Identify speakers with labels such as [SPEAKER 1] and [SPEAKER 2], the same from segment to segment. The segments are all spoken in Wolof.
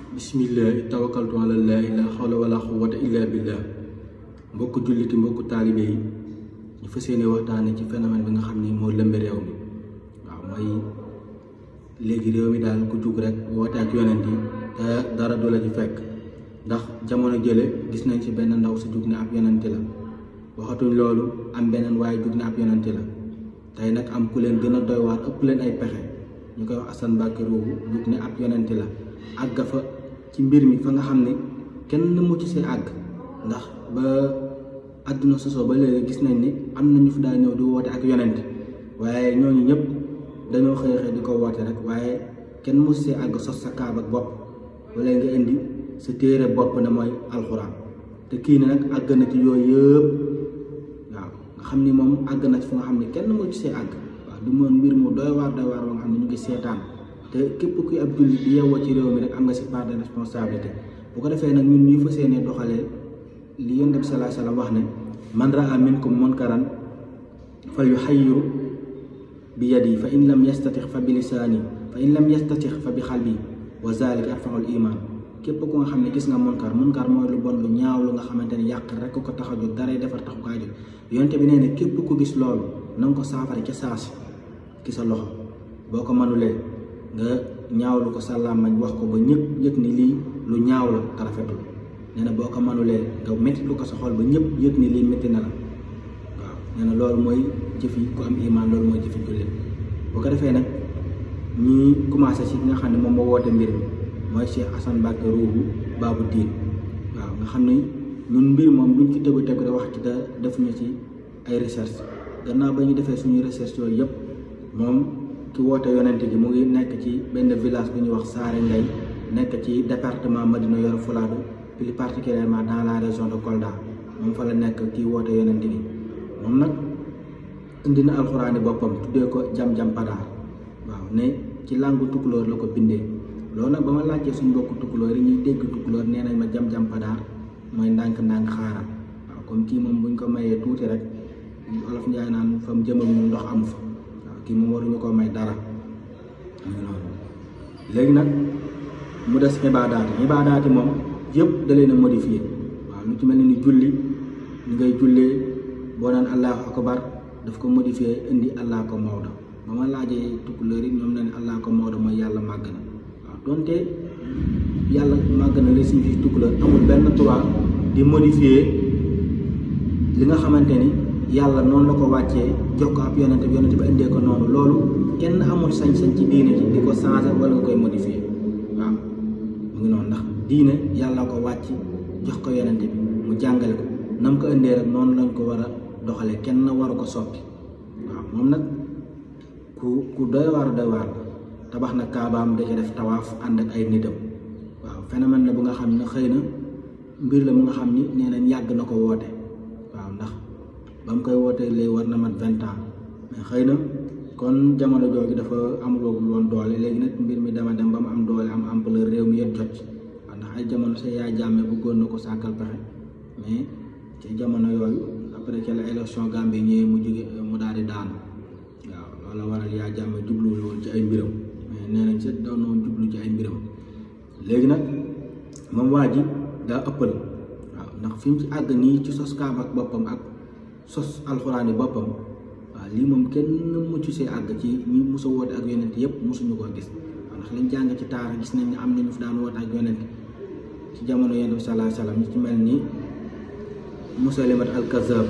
[SPEAKER 1] bismillah tawakkaltu ala llah la xawla wala quwwata illa billah mbokk julliti mbokk taalibe yi ñu fas yéene waxtaane ci phénomène bi nga xam ni moo lëmbe réew mi waaw mooy léegi réew mi daal ku jug rek woote ak yonent yi te dara du la ci fekk ndax jamono jële gis nañ ci benn ndaw su jug ne ab yonenti la waxatuñ loolu am beneen waaye jug ne ab yonenti la tey nag am ku leen gën a doy waar ëpp leen ay pexe ñu koy wax Assane Mbacke Ruuhu jug ne ab yonenti la àgg fa ci mbir mi fa nga xam ne kenn mucc see àgg ndax ba àdduna sosoo ba léegi gis nañ ni am na ñu fi daa ñëw di woote ak yonent waaye ñooñu ñëpp dañoo xëy xëy di ko woote rek waaye kenn mucc see àgg sos sa kaab ak bopp wala nga indi sa téere bopp ne mooy alxuraan te kii ne nag àgg na ci yooyu yëpp waaw nga xam ni moom àgg na ci fu nga xam ne kenn mucc see àgg waaw du moon mbir mu doy waar doy waar ba nga xam ne ñu ngi seetaan te képp kuy ab jullit di yeewoo ci réew mi rek am nga si part de responsabilité bu ko defee nag ñun ñuy fas yéene doxalee li yonent bi sallallahu alayhi wasallam wax ne man raa minkum munkaran fal yuxayyiru bi yadi fa in lam yastatix fa bi lisaani fa in lam yastatix fa bi xalbi wa zalika arfaul iman képp ku nga xam ne gis nga munkar munkar mooy lu bon lu ñaaw lu nga xamante ne yàq rek ko tax a jóg daray defar taxu kaa jóg yonent bi nee ne képp ku gis loolu na nga ko saafara ca saasi ki sa loxo boo ko mënulee nga ñaawlu ko sa làmmañ wax ko ba ñëpp yëg ni lii lu ñaaw la te rafetul nee na boo ko mënulee nga métti lu ko sa xol ba ñëpp yëg ni lii métti na la waaw nee na loolu mooy jëfi ku am iman loolu mooy jëfi jullit boo ko defee nag ñi commencé ci nga xam ne moom moo woote mbir mi mooy Cheikh Assane Mbacke Ruuhu Baabu Diin waaw nga xam ne ñun mbir moom buñ ci tëb tëb rek wax ci te def ñu ci ay recherche gannaaw ba ñu defee suñuy recherche yooyu yëpp moom ki woote yonent gi mu ngi nekk ci benn village bu ñuy wax Saare Ngay nekk ci département Madina Yoro Fouladou plus particulièrement dans la région de Kolda moom fa la nekk kii woote yonent gi moom nag indi na alxuraani boppam tuddee ko jam-jam padaar waaw ne ci langue tukulóor la ko bindee loolu nag ba ma laajtee suñu mbokku tukulóor yi ñuy dégg tukulóor nee nañ ma jam-jam padaar mooy ndànk-ndànk xaaral waaw comme kii moom buñ ko mayee tuuti rek olof njaay naan fa mu jëmal ñu ndox amu fa kii moom waruñu ko may dara léegi nag mu des ibaadaati ibaadaati moom yëpp da leen a modifié waaw lu ci mel ni julli ñu ngay jullee boo naan allahu akbar daf ko modifié indi allah ko mawdo ba ma laajee tukkuleur yi ñoom ne ne allah ko mawdo mooy yàlla màgg na waaw donte yàlla màgg na li signifie tukkuleur amul benn droit di modifié li nga xamante ni yàlla noonu la ko wàccee jox ko ab yonente bi yonente bi indee ko noonu loolu kenn amul sañ-sañ ci diine ji di ko changer wala nga koy modifier waaw mu ngi noonu ndax diine yàlla ko wàcc jox ko yonente bi mu jàngale ko na mu ko indee rek noonu lañ ko war a doxalee kenn waru ko soppi waaw moom nag ku ku doy waar doy waar la tabax na kaabaam da ca def tawaaf ànd ak ay nitam waaw phénomène la bu nga xam ne xëy na mbir la mu nga xam ni nee nañ yàgg na ko woote waaw ndax ba mu koy wootee léegi war na mat vingt ans mais xëy na kon jamono jooju dafa amuloo woon doole léegi nag mbir mi dama dem ba mu am doole am ampleur réew mi yëpp jot ci waaw ndax ay jamono sa yaay jàmme bëggoon na ko sàkkal pexe mais ci jamono yooyu après ci la élection Gambie ñëwee mu jóge mu daal di daanu waaw loolu waral yaa jàmme jubluwul woon ci ay mbiram mais nee nañ sa doon noonu jublu ci ay mbiram léegi nag moom waa ji daa ëppal waaw ndax fi mu ci àgg nii ci sos kaab ak boppam ak sos alxuraani boppam waaw lii moom kenn mucc see àgg ci ñi musa woote ak yonent yëpp musuñu koo gis waaw ndax liñ jàng ci taara gis nañ ne am nañu fi daan woote ak yonent ci jamono yonent bi sallallahu alayhi wasallam ñu ci mel ni musalimat al kazab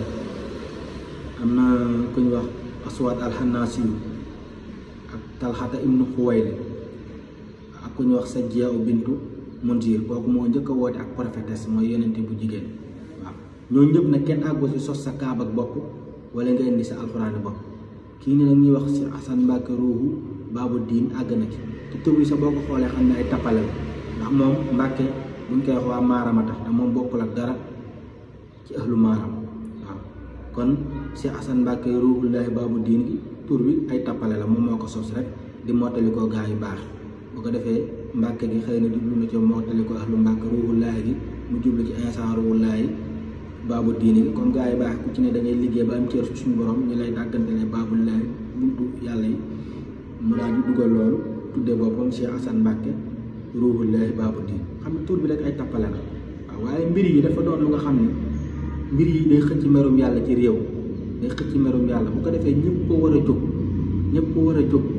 [SPEAKER 1] am na ku ñu wax aswad al xanaasiyu ak talxata ibnu xuwayli ak ku ñu wax sajjiya bintu munzir kooku moo njëkk a woote ak prophétesse mooy yonent bu jigéen waaw ñooñu ñëpp nag kenn àggu si sos sa kaab ak bopp wala nga indi sa alxuraani bopp kii ne nag ñuy wax si Assane Mbacke Ruuhu Baabu Diin àgg na ci te tur bi sa boo ko xoolee xam ne ay tappale la ndax moom Mbacke buñ koy wax waa Maarama tax te moom bokkul ak dara ci ahlu Maaram waaw kon si Assane Mbacke Ruuhullaahi Baabu Diin gi tur bi ay tappale la moom moo ko sos rek di mottali ko gaa yu baax bu ko defee Mbacke gi xëy na jublu na ci mottali ko ahlu Mbacke Ruuhullaahi gi mu jublu ci insaan Ruuhullaahi baabu diini gi kon gaa yi baax ku ci ne da ngay liggéey ba am cër suñu borom ñu lay dàggantele baabul laay buntu yàlla yi mu daal di dugal loolu tuddee boppam Cheikh Assane Mbacke ruuhullahi baabu diin xam ne tur bi rek ay tappale la waaw waaye mbir yi dafa doon lu nga xam ne mbir yi day xëcc merum yàlla ci réew day xëcc merum yàlla bu ko defee ñëpp war a jóg ñëpp war a jóg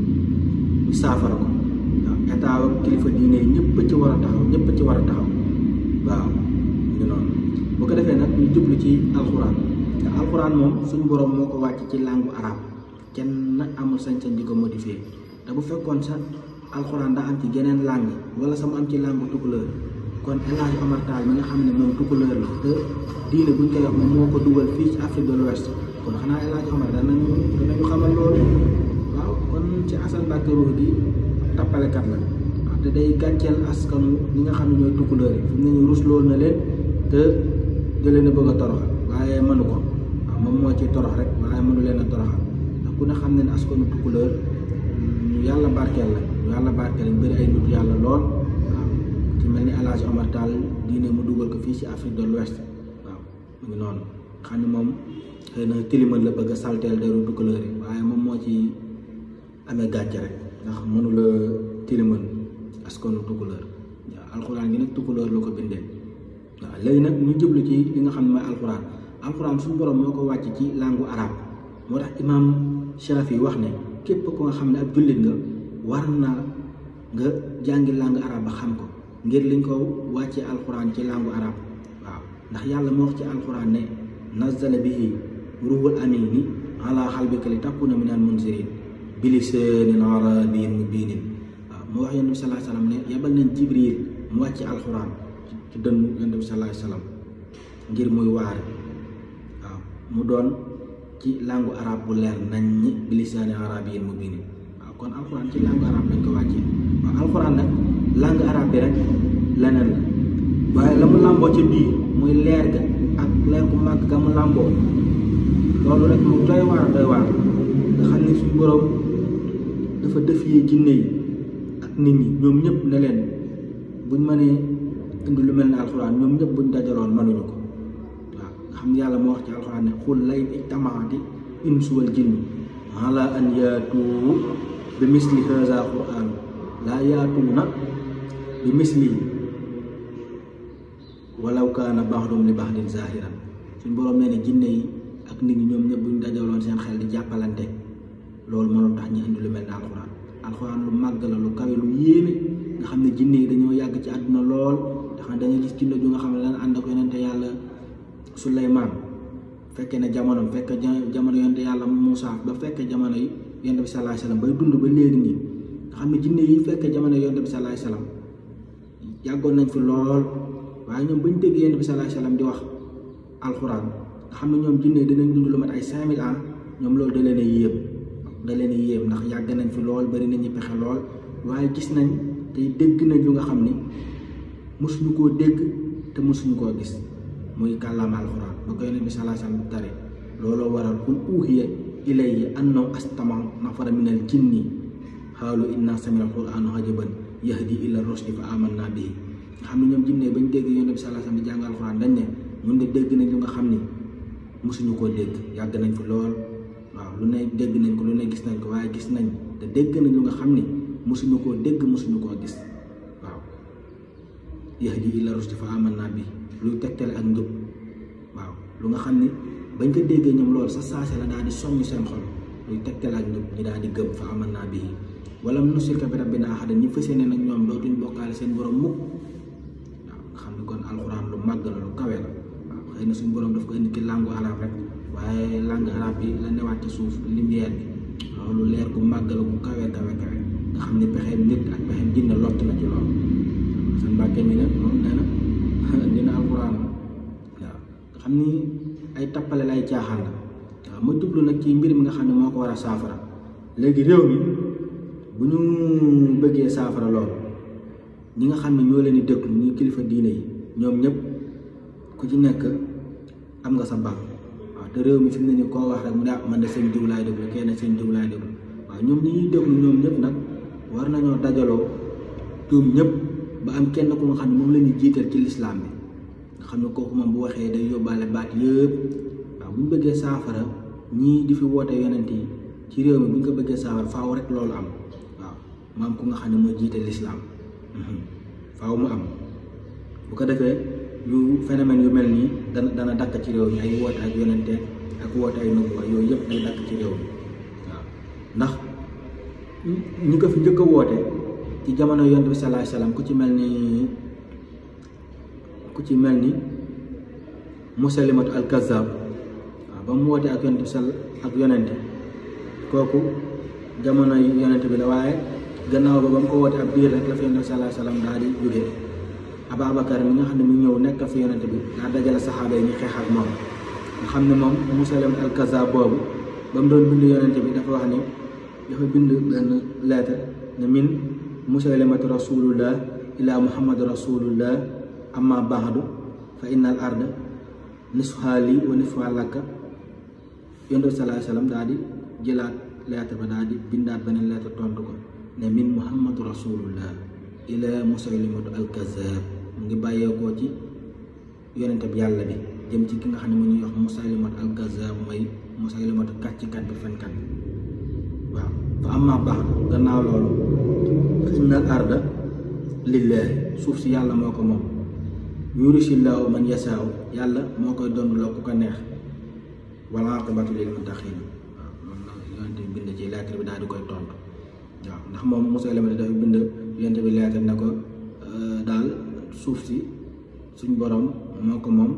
[SPEAKER 1] ñu saafara ko waaw état ak kilifa diine yi ñëpp ci war a taxaw ñëpp ci war a taxaw waaw ñu noonu bu ko defee nag ñu jublu ci alxuraan te alxuraan moom suñu borom moo ko wàcc ci langue arabe kenn amul sañ-sañ di ko modifier te bu fekkoon sax alxuraan daa am ci geneen langue wala sama am ci langue tukulóor kon El Hadj Omar Tall mi nga xam ne moom tukulóor la te diine buñ koy wax moom moo ko dugal fii ci Afrique de l'Ouest kon xanaa El Hadj Omar danañu danañu xamal loolu waaw kon ci Assane Mbacké Ruuh gi tappalekat la waaw te day gàcceel askanu ñi nga xam ne ñooy tukulóor yi fi mu ne ñu rusloo na leen te da leen a bëgg a toroxal waaye mënu ko waaw moom moo ci torox rek waaye mënu leen a toroxal ndax ku ne xam ne ne askanu tukulóor ñu yàlla barkeel la ñu yàlla barkeel lañ bëri ay nit yàlla lool waaw ci mel ni El Hadj Omar Tall diine mu dugal ko fii ci Afrique de l'Ouest waaw mu ngi noonu xam ne moom xëy na tilimal la bëgg a salteel deru tukulóor yi waaye moom moo ci amee gàcce rek ndax mënula tilimal askanu tukulóor waaw alxuraan gi nag tukulóor la ko bindee waaw léegi nag ñu jublu ci li nga xam ne mooy alxuraan alxuraan suñu borom moo ko wàcc ci langue arabe moo tax imaam Shafi wax ne képp ko nga xam ne ab jullit nga war na nga jàngi langue arabe ba xam ko ngir liñ ko wàccee alxuraan ci langue arabe waaw ndax yàlla moo wax ci alxuraan ne nazzala bihi ruhul amini ala xalbika li takuna minal munzirin bilisaanin arabiyyin mubiinin waaw moo wax yonent bi sallallahu alayhi wasallam ne yabal nañ jibril mu wàcce alxuraan ci dënn yonent bi sallallahu alayhi wasallam ngir muy waare waaw mu doon ci langue arabe bu leer nañ ñi bilisaanin arabiyyin mubiinin waaw kon alxuraan ci langue arabe lañ ko wàccee waaw alxuraan nag langue arabe bi rek leneen la waaye la mu làmboo ci biir muy leer ga ak leer bu màgg ga mu làmboo loolu rek mu doy waar doy waar nga xam ne suñu borom dafa defiyee jinne yi ak nit ñi ñoom ñëpp ne leen buñ mënee indi lu mel ne alxuraan ñoom ñëpp buñ dajaloon mënuñu ko waaw nga xam ne yàlla moo wax ci alxuraan ne xul lay ijtamaati insu wal jinni ala an yaatu bi misli haza quran laa yaatuuna bi misli walaw kaana baxdum li baxdin zahiran suñ borom nee ne jinne yi ak nit ñi ñoom ñëpp buñ dajaloon seen xel di jàppalante loolu mënul tax ñu indi lu mel ne alxuraan alxuraan lu màgg la lu kawe lu yéeme nga xam ne jinne yi dañoo yàgg ci àdduna lool ndax da nga gis jinne ju nga xam ne dana ànd ak yonente yàlla Suleymaan fekkee ne jamono fekk jamono yonente yàlla Muusa ba fekkee jamono yi yonente bi sallallahu alayhi wasallam bay dund ba léegi nii nga xam ne jinne yi fekkee jamono yonente bi sallallahu alayhi wasallam yàggoon nañ fi lool waaye ñoom bañ dégg yonente bi sallallahu alayhi wasallam di wax alxuraan nga xam ne ñoom jinne yi dinañ dund lu mat ay cinq mille ans ñoom loolu da leen a yéem da leen a yéem ndax yàgg nañ fi lool bari nañu pexe lool waaye gis nañ tey dégg nañ lu nga xam ni mosuñu koo dégg te mosuñu koo gis muy kàllaama alxuraan ba ko yonent bi sallallahu alayhi wasallam tare looloo waral qul uuhiya ilayya annahu astama nafara minal jinni xaalu inna samina alqur'ana ajaban yahdi ila rusdi fa amanna bihi nga xam ne ñoom jinne bañ dégg yonent bi sallallahu alayhi wasallam di jàng alxuraan dañ ne ñun de dégg nañ lu nga xam ni mosuñu koo dégg yàgg nañ fi lool waaw lu ne dégg nañ ko lu ne gis nañ ko waaye gis nañ te dégg nañ lu nga xam ni mosuñu koo dégg mosuñu koo gis waaw yahdi ila rusdi fa amanna bi luy tegtale ak njub waaw lu nga xam ni bañ ko déggee ñoom loolu sa saase la daal di soññ seen xol luy tegtale ak njub ñu daal di gëm fa amanna bi wala nusirka bi rabbina ahadan ñi fas yéene nag ñoom dootuñ bokkaale seen borom mukk waaw nga xam ni kon alxuraan lu màgg la lu kawe la waaw xëy na suñu borom daf ko indi ci langue arabe rek waaye langue arabe bi la newaat ci suuf lumière bi loolu leer gu màgg la gu kawe kawe kawe nga xam ni pexeem nit ak pexeem jinne lott na ci loolu seen mbàkke mi nag moom nee na dina alxuraan waaw nga xam ni ay tappale lay caaxaan la waaw ma jublu nag ci mbir mi nga xam ne moo ko war a saafara léegi réew mi bu ñu bëggee saafara loolu ñi nga xam ne ñoo leen di déglu ñu kilifa diine yi ñoom ñëpp ku ci nekk am nga sa baax waaw te réew mi fi mu ne nii koo wax rek mu ne ah man de seen diw laay déglu kenn seen diw laay déglu waaw ñoom ñi ñuy déglu ñoom ñëpp nag war nañoo dajaloo ñoom ñëpp ba am kenn ku nga xam ne moom la ñuy jiital ci lislaam bi nga xam ne kooku moom bu waxee day yóbbaale baat yëpp waaw bu ñu bëggee saafara ñii di fi woote yonent yi ci réew mi bu ñu ko bëggee saafara faaw rek loolu am waaw maam ku nga xam ne mooy jiite lislaam faaw mu am bu ko defee yu phénomène yu mel nii dana dana dakk ci réew mi ay woote ak yonente ak woote ay nubuwa yooyu yëpp day dakk ci réew mi waaw ndax ñi ko fi njëkk a woote ci jamono yonent bi salaay salaam ku ci mel ni ku ci mel ni musalimatu al kazzab waaw ba mu wootee ak yonent bi sal ak yonente kooku jamono yonente bi la waaye gannaaw ba ba mu ko wootee ab diir rek la fi yonent bi salaay salaam daal di jógee Ababacar mi nga xam ne mu ñëw nekk fi yonente bi daa dajale saxaaba yi ñu xeex ak moom nga xam ne moom musalimatu al kazzab boobu ba mu doon bind yonente bi dafa wax ni dafa bind benn lettre ne min musaylimatu rasulullah ila muhammad rasulullah amma baadu fa inna al arda nisfuha li wa nisfuha laka yonent bi salaa sallam daal di jëlaat lettre ba daal di bindaat beneen lettre tontu ko ne min muhammadu rasulullah ila musaylimatu al kazab mu ngi bàyyeekoo ci yonente bi yàlla bi jëm ci ki nga xam ne mu ñuy wax musaylimatu al kazab mooy musaylimatu kàccikat bi fenkat bi waaw fa amma baadu gannaaw loolu fa inna al arda lillahi suuf si yàlla moo ko moom yurisillaahu man yasaaw yàlla moo koy doon loo ku ko neex wal aqibatu lil muttaqin waaw loolu la yonente bi bind ci lettre bi daal di koy tontu waaw ndax moom Musaylima dafa bind yonente bi lettre ne ko daal suuf si suñ borom moo ko moom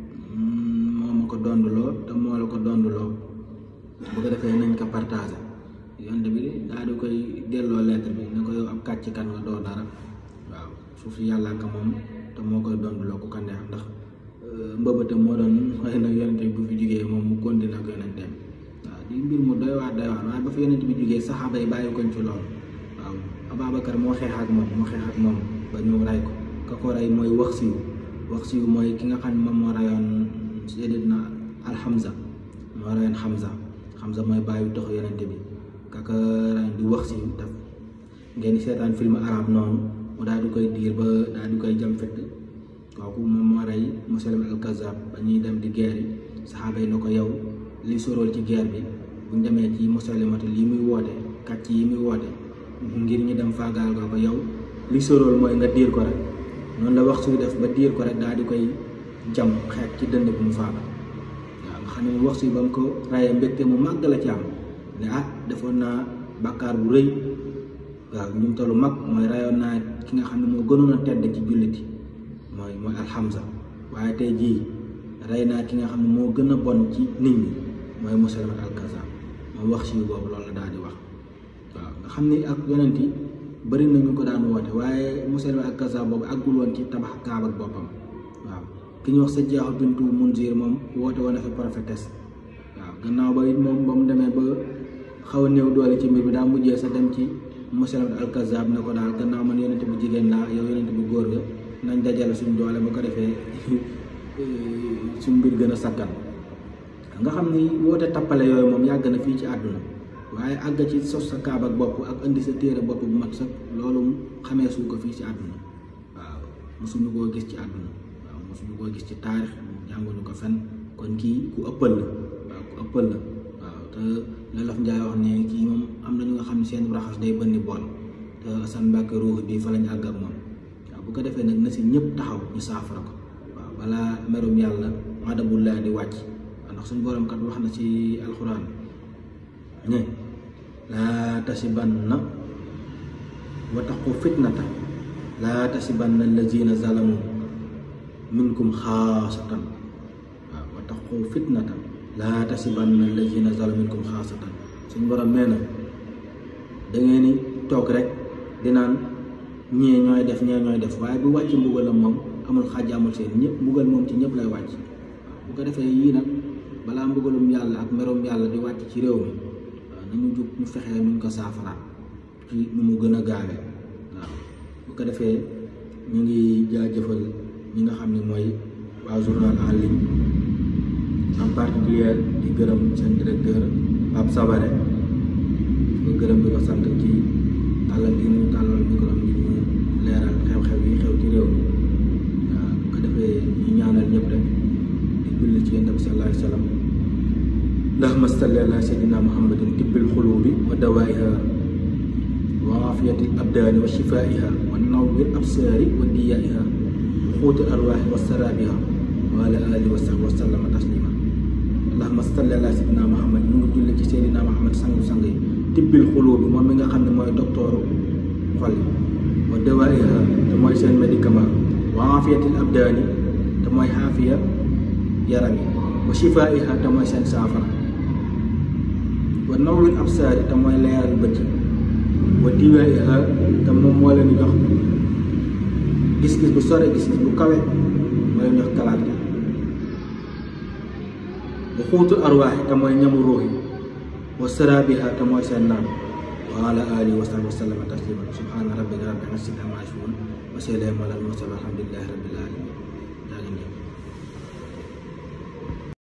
[SPEAKER 1] moo ma ko donduloo te moo la ko donduloo bu ko defee nañ ko partagé yonente bi daal di koy delloo lettre bi ne ko yow ab kàcc kan nga doo dara waaw suuf si yàlla ka moom te moo koy donduloo ku ko neex ndax mbëbëtam moo doon xëy na yonente bi bu fi jógee moom mu continué ak yonenteem waaw di mbir mu doy waar doy waar waaye ba fi yonente bi jógee saxaaba yi bàyyi koñ ci loolu waaw Ababacar moo xeex ak moom moo xeex ak moom ba ñu ray ko ka ko rey mooy wax siw wax siw mooy ki nga xam ne moom moo rayoon Seydina Alhamza moo rayoon Hamza Hamza mooy bàyyi taxu yonente bi kaka ray di wax siw daf ngeen di seetaan film arabe noonu mu daal di koy diir ba daal di koy jam fett kooku moom moo rey Musaylim al Kazzab ba ñuy dem di guerre yi saxaaba yi na ko yow li sorool ci guerre bi buñ demee ci Musaylimatu lii muy woote kàcc yi muy woote ngir ñu dem faagaal ko ko yow li sorool mooy nga diir ko rek noonu la wax suy def ba diir ko rek daal di koy jam xeet ci dënd bi mu faaga waaw nga xam ne wax suy ba mu ko rayee mbégte mu màgg la ci am ne ah defoon naa bàkkaar bu rëy waaw ñu tollu mag mooy rayoon naa ki nga xam ne moo gënoon a tedd ci julliti mooy mooy alxamza waaye tey jii rey naa ki nga xam ne moo gën a bon ci nit ñi mooy Musaylimat al-Kazzab moom wax si boobu loolu la daal di wax waaw nga xam ni ak yonent yi bëri na ñu ko daan woote waaye Musaylimat al-Kazzab boobu àggul woon ci tabax kaaba ak boppam waaw ki ñu wax sa jaaxu bintu Munzir moom woote woon na fi prophétesse waaw gannaaw ba it moom ba mu demee ba xaw a néew doole ci mbir bi daa mujjee sa dem ci Musaylimat al-Kazzab ne ko daal gannaaw man yonent bu jigéen laa yow yonent bu góor ga nañ dajale suñ doole bu ko defee suñ mbir gën a sakkan nga xam ni woote tappale yooyu moom yàgg na fii ci àdduna waaye àgg ci sos sa kaab ak bopp ak indi sa téere bopp bu mat sax loolu xamee suñ ko fii ci àdduna waaw mosuñu koo gis ci àdduna waaw mosuñu koo gis ci taarix jànguñu ko fen kon kii ku ëppal la waaw ku ëppal la waaw te Lolof Njaay wax ne kii moom am na ñu nga xam ne seen raxas day bënni bool te Assane Mbàkke ruux bi fa lañ àgg ak moom waaw bu ko defee nag na si ñëpp taxaw ñu saafara ko waaw balaa merum yàlla madabullah di wàcc ndax suñu borom kat wax na ci alxuraan ne laa tasibanna wa taqu fitnata laa tasibanna allazina zalamu minkum xaasatan waaw wa taqu fitnata laa tasibanna allazina zalamu minkum xaasatan suñu borom nee na da ngeen ni toog rek di naan ñee ñooy def ñee ñooy def waaye bu wàcc mbugalam moom amul xàjj amul seen ñëpp mbugal moom ci ñëpp lay wàcc bu ko defee yii nag balaa mbugalum yàlla ak merom yàlla di wàcc ci réew mi waaw nañu jug ñu fexee nuñ ko saafara ci nu mu gën a gaawee waaw bu ko defee ñu ngi jaajëfal ñi nga xam ne mooy waa journal en ligne en particulier di gërëm seen directeur Pape Sabare di gërëm di ko sant ci tàllal gi mu tàllal micro bi mu leeral xew-xew yi xew ci réew mi waaw bu ko defee ñu ñaanal ñëpp rek di julli ci yonent bi sallallahu alayhi wa sallam allahumma salli ala sayyidina muhammadin tibbil xulubi wa dawaiha wa afiyat aafiyati al abdaani wa shifaiha wa nawwir absaari wa diyaiha wa xuuti arwaaxi wa saraabiha wa ala alihi wa sahbi wa sallama taslima allahuma salli ala sayyidina muhammad ñu ngi julli ci seydina muhammad sangu sang yi tibbil xuloo bi moom mi nga xam ne mooy doktooru xol yi wa dawaiha te mooy seen médicament wa aafiyatil abdaani te mooy xaafiya yaram yi wa shifaiha te mooy seen saafara wa nawwir absaari te mooy leeral bët yi wa diwaiha te moom moo leen jox gis-gis bu sore gis-gis bu kawe moo leen jox kalaat gi wa xuutul arwaaxi te mooy ñamu ruux yi wa saraabiha te mooy seen naan wa ala alihi wa sahbihi wa sallama taslima subhaana rabbika rabbil izzati ammaa yasifuun wa salaamun alal mursaliin walhamdulillahi rabbil aalamiin